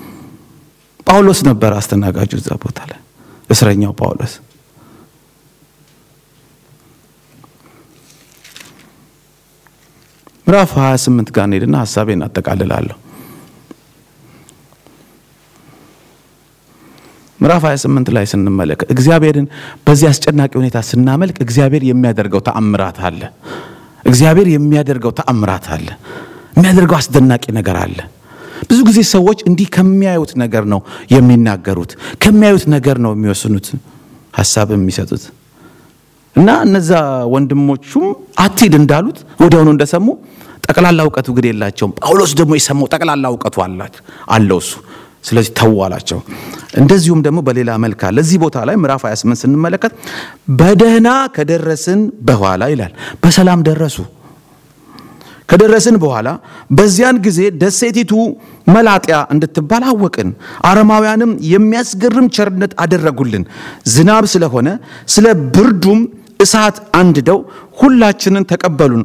ጳውሎስ ነበር አስተናጋጁ እዛ ቦታ ላይ እስረኛው ጳውሎስ። ምዕራፍ 28 ጋር እንሄድና ሀሳቤን አጠቃልላለሁ። ምዕራፍ 28 ላይ ስንመለከት እግዚአብሔርን በዚህ አስጨናቂ ሁኔታ ስናመልክ እግዚአብሔር የሚያደርገው ተአምራት አለ። እግዚአብሔር የሚያደርገው ተአምራት አለ። የሚያደርገው አስደናቂ ነገር አለ። ብዙ ጊዜ ሰዎች እንዲህ ከሚያዩት ነገር ነው የሚናገሩት፣ ከሚያዩት ነገር ነው የሚወስኑት ሀሳብ የሚሰጡት እና እነዛ ወንድሞቹም አትሂድ እንዳሉት ወዲያውኑ እንደሰሙ ጠቅላላ እውቀቱ ግን የላቸውም። ጳውሎስ ደግሞ የሰማው ጠቅላላ እውቀቱ አለው እሱ ስለዚህ ተው አላቸው። እንደዚሁም ደግሞ በሌላ መልክ አለ። እዚህ ቦታ ላይ ምዕራፍ 28 ስንመለከት በደህና ከደረስን በኋላ ይላል። በሰላም ደረሱ። ከደረስን በኋላ በዚያን ጊዜ ደሴቲቱ መላጥያ እንድትባል አወቅን። አረማውያንም የሚያስገርም ቸርነት አደረጉልን። ዝናብ ስለሆነ ስለ ብርዱም እሳት አንድደው ሁላችንን ተቀበሉን።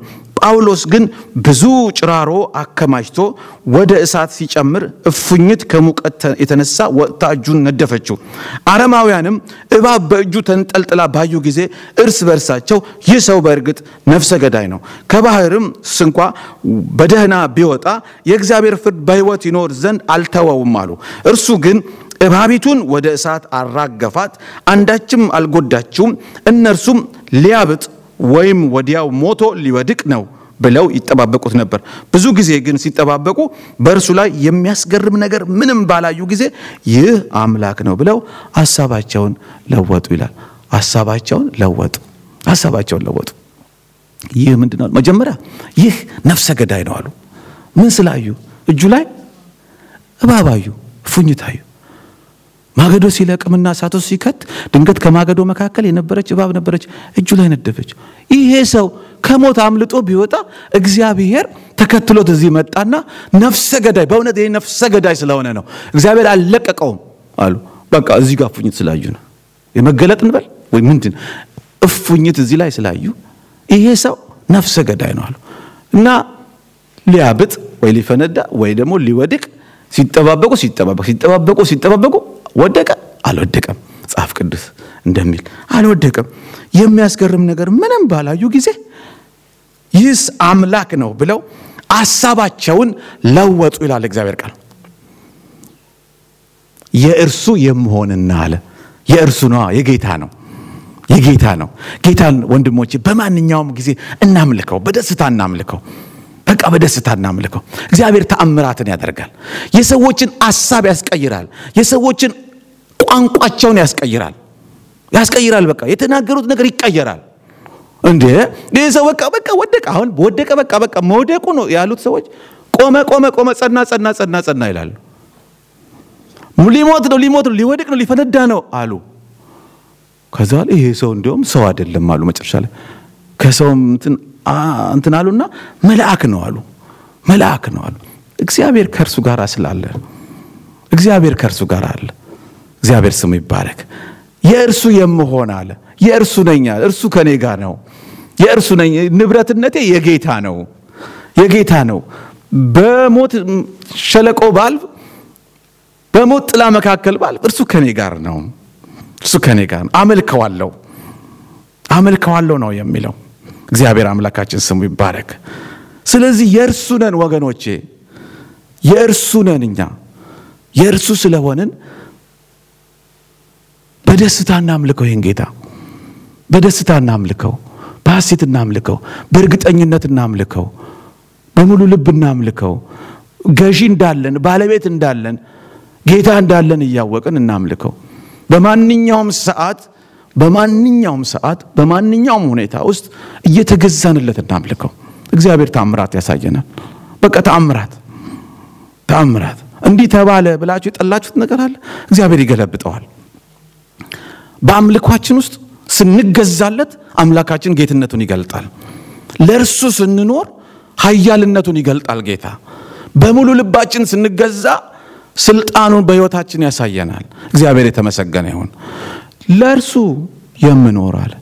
ጳውሎስ ግን ብዙ ጭራሮ አከማችቶ ወደ እሳት ሲጨምር እፉኝት ከሙቀት የተነሳ ወጥታ እጁን ነደፈችው። አረማውያንም እባብ በእጁ ተንጠልጥላ ባዩ ጊዜ እርስ በርሳቸው ይህ ሰው በእርግጥ ነፍሰ ገዳይ ነው፣ ከባህርም ስንኳ በደህና ቢወጣ የእግዚአብሔር ፍርድ በሕይወት ይኖር ዘንድ አልተወውም አሉ። እርሱ ግን እባቢቱን ወደ እሳት አራገፋት፣ አንዳችም አልጎዳችውም። እነርሱም ሊያብጥ ወይም ወዲያው ሞቶ ሊወድቅ ነው ብለው ይጠባበቁት ነበር። ብዙ ጊዜ ግን ሲጠባበቁ በእርሱ ላይ የሚያስገርም ነገር ምንም ባላዩ ጊዜ ይህ አምላክ ነው ብለው ሀሳባቸውን ለወጡ ይላል። ሀሳባቸውን ለወጡ፣ ሀሳባቸውን ለወጡ። ይህ ምንድን ነው? መጀመሪያ ይህ ነፍሰ ገዳይ ነው አሉ። ምን ስላዩ? እጁ ላይ እባብ አዩ፣ እፉኝት አዩ። ማገዶ ሲለቅምና እሳት ውስጥ ሲከት ድንገት ከማገዶ መካከል የነበረች እባብ ነበረች፣ እጁ ላይ ነደፈች። ይሄ ሰው ከሞት አምልጦ ቢወጣ እግዚአብሔር ተከትሎት እዚህ መጣና ነፍሰ ገዳይ፣ በእውነት ይሄ ነፍሰ ገዳይ ስለሆነ ነው እግዚአብሔር አልለቀቀውም አሉ። በቃ እዚህ ጋር እፉኝት ስላዩ ነው የመገለጥ እንበል ወይ ምንድን እፉኝት እዚህ ላይ ስላዩ ይሄ ሰው ነፍሰ ገዳይ ነው አሉ እና ሊያብጥ ወይ ሊፈነዳ ወይ ደግሞ ሊወድቅ ሲጠባበቁ ሲጠባበቁ ሲጠባበቁ ሲጠባበቁ ወደቀ። አልወደቀም። መጽሐፍ ቅዱስ እንደሚል አልወደቀም። የሚያስገርም ነገር ምንም ባላዩ ጊዜ ይህስ አምላክ ነው ብለው ሀሳባቸውን ለወጡ ይላል እግዚአብሔር ቃል። የእርሱ የምሆንና አለ የእርሱ ነዋ፣ የጌታ ነው የጌታ ነው። ጌታን ወንድሞቼ በማንኛውም ጊዜ እናምልከው፣ በደስታ እናምልከው። በቃ በደስታ እናምልከው። እግዚአብሔር ተአምራትን ያደርጋል። የሰዎችን አሳብ ያስቀይራል። የሰዎችን ቋንቋቸውን ያስቀይራል ያስቀይራል። በቃ የተናገሩት ነገር ይቀየራል። እንዴ ይህ ሰው በቃ በቃ ወደቀ። አሁን ወደቀ። በቃ በቃ መውደቁ ነው ያሉት ሰዎች ቆመ ቆመ ቆመ፣ ጸና ጸና ጸና ጸና ይላሉ። ሊሞት ነው ሊሞት ነው ሊወድቅ ነው ሊፈነዳ ነው አሉ። ከዛ ይሄ ሰው እንዲሁም ሰው አይደለም አሉ። መጨረሻ ላይ ከሰውም እንትን እንትን አሉና መልአክ ነው አሉ። መልአክ ነው አሉ። እግዚአብሔር ከእርሱ ጋር ስላለ እግዚአብሔር ከእርሱ ጋር አለ። እግዚአብሔር ስሙ ይባረክ። የእርሱ የምሆን አለ። የእርሱ ነኝ አለ። እርሱ ከኔ ጋር ነው። የእርሱ ነኝ። ንብረትነቴ የጌታ ነው፣ የጌታ ነው። በሞት ሸለቆ ባልፍ፣ በሞት ጥላ መካከል ባልፍ፣ እርሱ ከኔ ጋር ነው። እርሱ ከኔ ጋር ነው። አመልከዋለሁ፣ አመልከዋለሁ ነው የሚለው እግዚአብሔር አምላካችን ስሙ ይባረክ። ስለዚህ የእርሱ ነን ወገኖቼ፣ የእርሱ ነን እኛ የእርሱ ስለሆንን በደስታ እናምልከው። ይህን ጌታ በደስታ እናምልከው፣ በሐሴት እናምልከው፣ በእርግጠኝነት እናምልከው፣ በሙሉ ልብ እናምልከው። ገዢ እንዳለን ባለቤት እንዳለን ጌታ እንዳለን እያወቅን እናምልከው። በማንኛውም ሰዓት በማንኛውም ሰዓት በማንኛውም ሁኔታ ውስጥ እየተገዛንለት እናምልከው። እግዚአብሔር ተአምራት ያሳየናል። በቃ ተአምራት ተአምራት። እንዲህ ተባለ ብላችሁ የጠላችሁት ነገር አለ፣ እግዚአብሔር ይገለብጠዋል። በአምልኳችን ውስጥ ስንገዛለት አምላካችን ጌትነቱን ይገልጣል። ለእርሱ ስንኖር ኃያልነቱን ይገልጣል ጌታ። በሙሉ ልባችን ስንገዛ ስልጣኑን በሕይወታችን ያሳየናል። እግዚአብሔር የተመሰገነ ይሁን። ለእርሱ የምኖር አለ።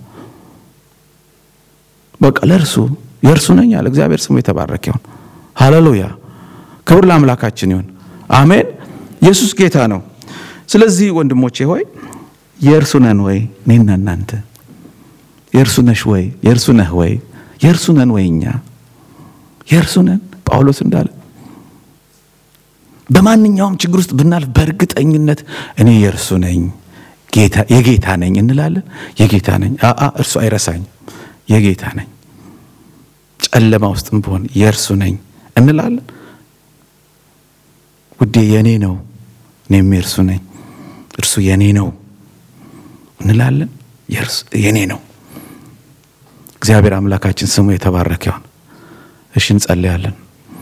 በቃ ለእርሱ የእርሱ ነኝ አለ። እግዚአብሔር ስሙ የተባረከ ይሁን። ሃሌሉያ! ክብር ለአምላካችን ይሁን። አሜን። ኢየሱስ ጌታ ነው። ስለዚህ ወንድሞቼ ሆይ የእርሱ ነን ወይ? እኔና እናንተ የእርሱ ነሽ ወይ? የእርሱ ነህ ወይ? የእርሱ ነን ወይ? እኛ የእርሱ ነን። ጳውሎስ እንዳለ በማንኛውም ችግር ውስጥ ብናልፍ በእርግጠኝነት እኔ የእርሱ ነኝ የጌታ ነኝ እንላለን። የጌታ ነኝ አአ እርሱ አይረሳኝም። የጌታ ነኝ ጨለማ ውስጥም ብሆን የእርሱ ነኝ እንላለን። ውዴ የኔ ነው፣ እኔም የእርሱ ነኝ፣ እርሱ የኔ ነው እንላለን። የኔ ነው። እግዚአብሔር አምላካችን ስሙ የተባረከ ይሁን። እሺ እንጸልያለን።